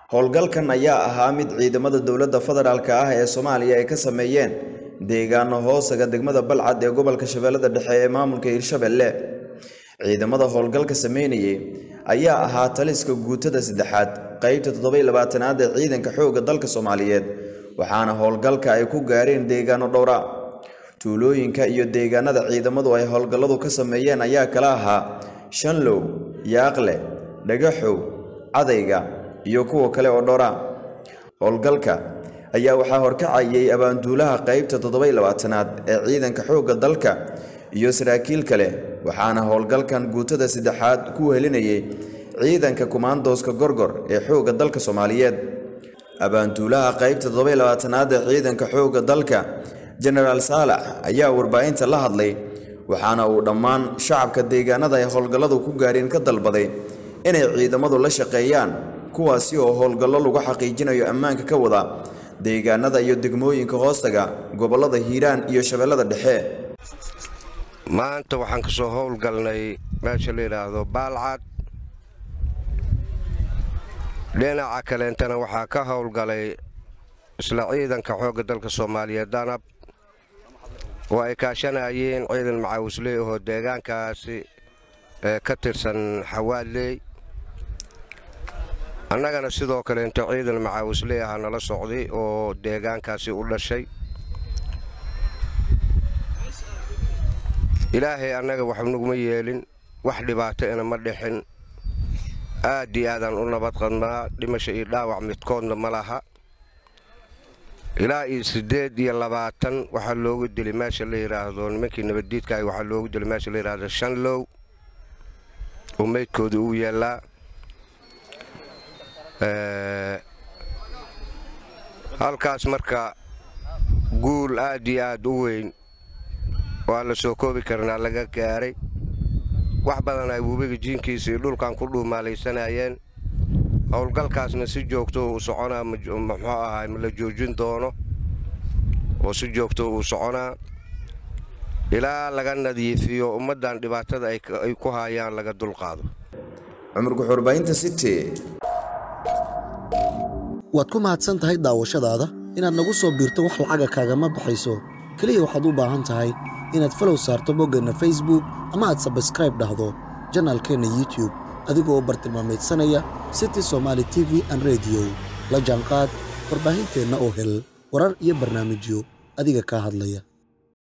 howlgalkan ayaa ahaa mid ciidamada dowladda federaalka ah ee soomaaliya ay ka sameeyeen deegaano hoosaga degmada balcad ee gobolka shabeellada dhexe ee maamulka hirshabelle ciidamada howlgalka sameynayay ayaa ahaa taliska guutada saddexaad qeybta toddobai labaatanaad ee ciidanka xoogga dalka soomaaliyeed waxaana howlgalka ay ku gaareen deegaano dhowra tuulooyinka iyo deegaanada ciidamadu ay howlgalladu ka sameeyeen ayaa kala ahaa shanlow yaaqle dhagaxow cadayga iyo kuwa kale oo dhowra howlgalka ayaa waxaa horkacayay abaanduulaha qeybta toddobai labaatanaad ee ciidanka xoogga dalka iyo saraakiil kale waxaana howlgalkan guutada saddexaad ku helinayay ciidanka kumaandooska gorgor ee xoogga dalka soomaaliyeed abaanduulaha qeybta toddobai labaatanaad ee ciidanka xoogga dalka jenaraal saalax ayaa warbaahinta la hadlay waxaana uu dhammaan shacabka deegaanada ay howlgalladu ku gaareen ka dalbaday inay ciidamadu la shaqeeyaan kuwaasi oo howlgallo lagu xaqiijinayo ammaanka ka wada deegaanada iyo degmooyinka hoostaga gobollada hiiraan iyo shabeellada dhexe maanta waxaan ka soo howlgalnay meesha la yidhaahdo baalcad dhinaca kaleentana waxaa ka howlgalay isla ciidanka xoogga dalka soomaaliyeed danab oo ay kaashanayeen ciidan macaawisley ahoo deegaankaasi ee ka tirsan xawaadley annagana sidoo kaleento ciidan macaawisley aha nala socday oo deegaankaasi u dhashay ilaahay annaga wax naguma yeelin wax dhibaato ina ma dhixin aad iyo aadaan u nabad qadnaa dhimasho iyo dhaawac midkoodna ma laha ilaa iyo siddeed iyo labaatan waxaa loogu dilay meesha la yidhaahdo nimankii nabaddiidkaah waxaa loogu dilay meesha la yidhaahdo shanlow oo meydkooda uu yaallaa halkaas marka guul aad iyo aad u weyn waa la soo koobi karnaa laga gaaray wax badan ay webiga jiinkiisa iyo dhulkan ku dhuumaalaysanayeen howlgalkaasna si joogto uu soconaa muxuu ahaay ma la joojin doono oo si joogto uu soconaa ilaa laga nadiifiyo ummaddan dhibaatada ay ku haayaan laga dulqaado cumar guxuurbahinta city waad ku mahadsan tahay daawashadaada inaad nagu soo biirto wax lacaga kaagama baxayso keliya waxaad u baahan tahay inaad falow saarto boggeenna facebook ama aad sabskraib dhahdo janaalkeenna youtube adigoo u bartilmaamaydsanaya city somaali t v an rediyo la jaanqaad warbaahinteenna oo hel warar iyo barnaamijyo adiga kaa hadlaya